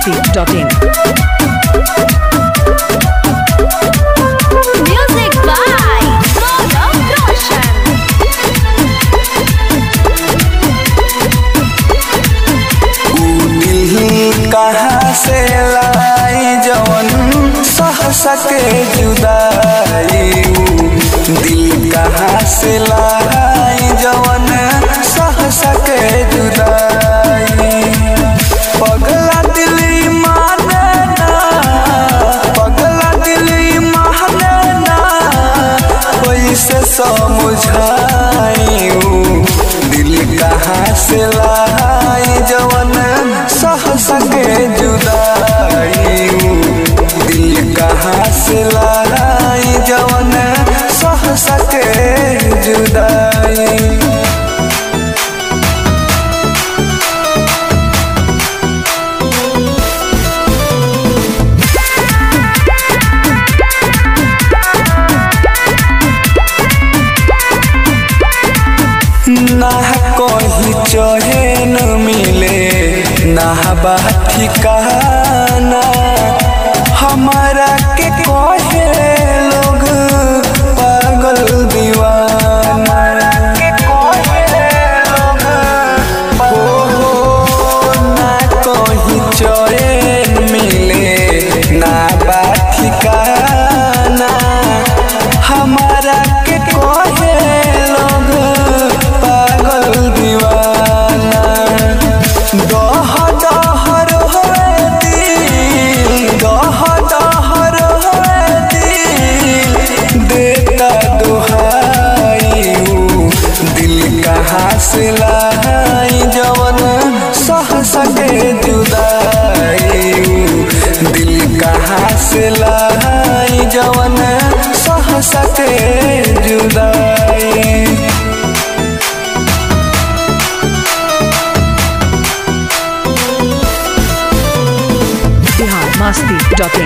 masti.in. Music by Gaurav Roshan. दिल कहाँ से लाई जवन सह सके जुदाई दिल कहाँ से लाई जवन सह सके जुदाई पगला दिल माने ना पगला दिल माने ना कोई से समझाई दिल कहाँ से लाई जवन सह सके जुदाई दिल कहाँ से लाई जवन सह सके जुदाई ना कहीं चैन मिले ना बा ठिकाना हमारा के कहे लोग पागल दीवाना के कहे लोग हो हो ना कहीं चैन मिले ना बा ठिकाना हमारा के कहे लोग पागल दीवाना दह दहर होए दिल दह दहर होए दिल देता दुहाई ऊ दिल कहाँ से लाई जवन सह सके जुदाई ऊ दिल कहाँ से लाई जवन सह सके जुदाई Bihar masti.in.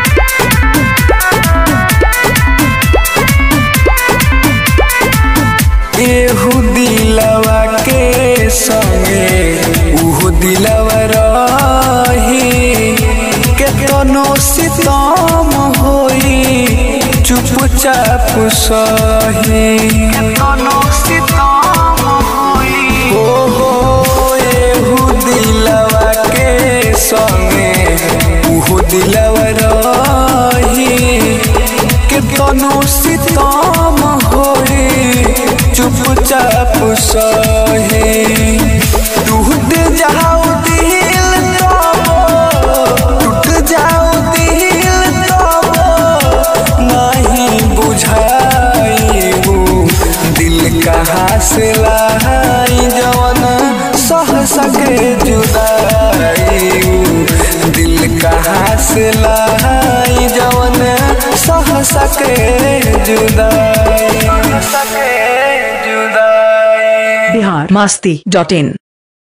एहू दिलवा के संगे उहू दिलवा रही केतनो सितम होई चुपचाप सही केतनो सितम होई ओ हो एहू दिलवा के संगे उहू दिलवा रही केतनो सितम होई चुपचाप सहे टूट जाओ दिल तब टूट जाओ दिल तब नहीं बुझाई दिल कहाँ से लाई जवन सह सके जुदाई दिल कहाँ से लाई जवन सह सके जुदाई सके जुदाई Bihar masti.in.